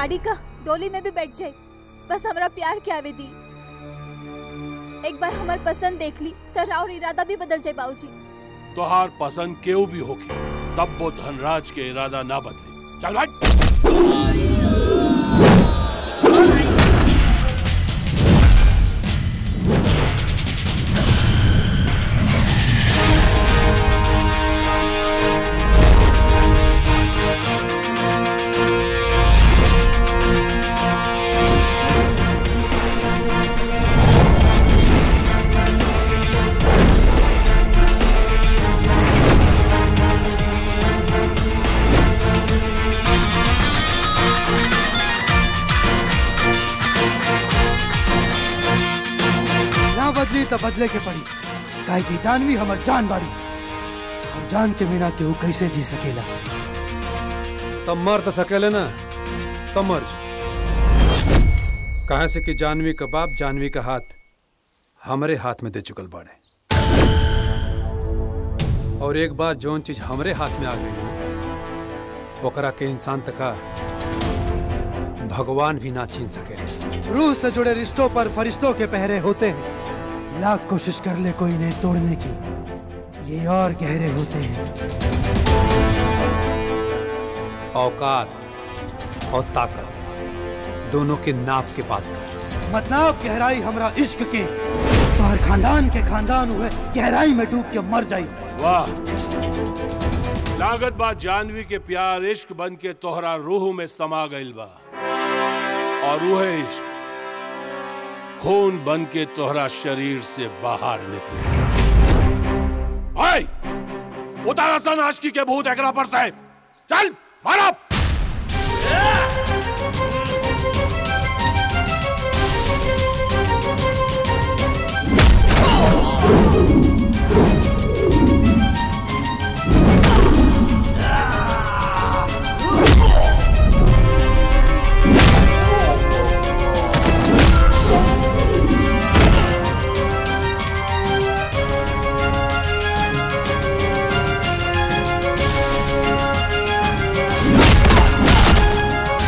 गाड़ी का डोली में भी बैठ जाए बस हमरा प्यार के आवे दी एक बार हमार पसंद देख ली तो राउर इरादा भी बदल जाए बाबूजी तोहार पसंद केहू भी होके तब वो धनराज के इरादा ना बदले चल भाई ना बदली तो बदले के पड़ी काहे की जानवी हमर जान बाड़ी और जान के बिना केहू कैसे जी सकेला तब मर तो सकेले ना तब मर जा कहे से कि जानवी का बाप जानवी का हाथ हमरे हाथ में दे चुकल बाड़े और एक बार जौन चीज हमरे हाथ में आ गई ना ओकरा के इंसान तका भगवान भी ना छीन सकेले रूह से जुड़े रिश्तों पर फरिश्तों के पहरे होते हैं लाख कोशिश कर ले कोई इन्हें तोड़ने की ये और गहरे होते हैं औकात और ताकत दोनों के नाप के बात कर मतलब गहराई हमरा इश्क के तो हर खानदान के खानदान हुए गहराई में डूब के मर जाई वाह लागत बा जानवी के प्यार इश्क बन के तोहरा रूह में समा गइल बा और रूह इश्क खून बन के तोहरा शरीर से बाहर निकले ओए उतारा सन आशिकी के भूत एकरा पर से चल मारो ¡Ay!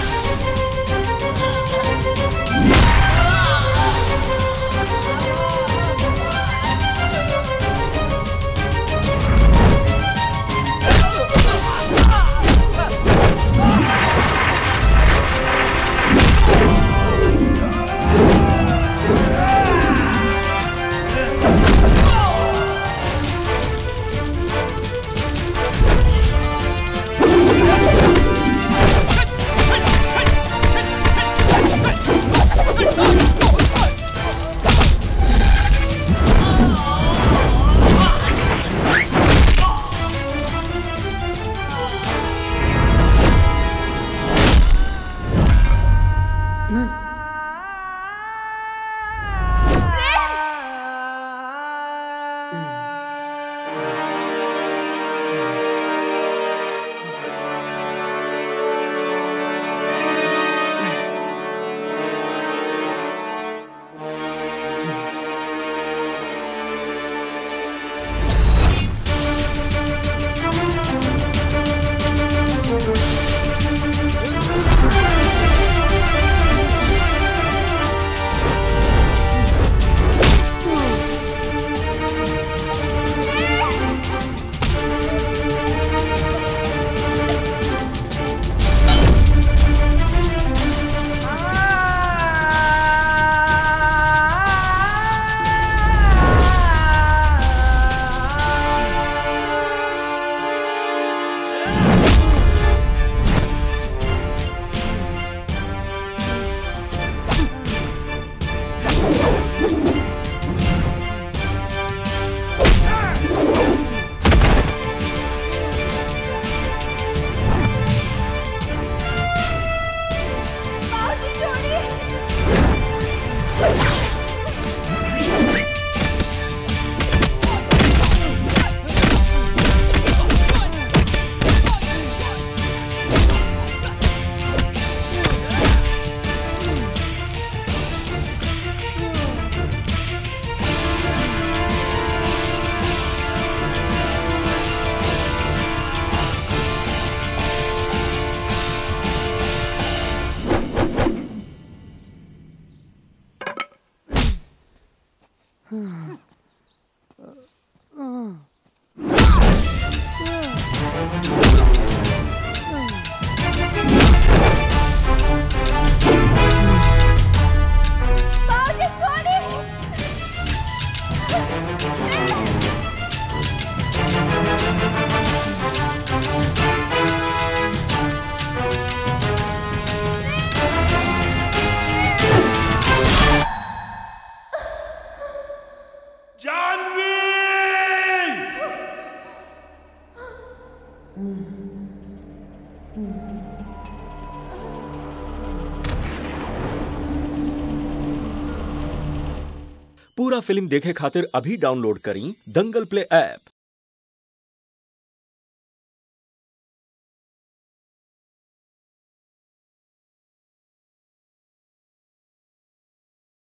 पूरा फिल्म देखे खातिर अभी डाउनलोड करी दंगल प्ले ऐप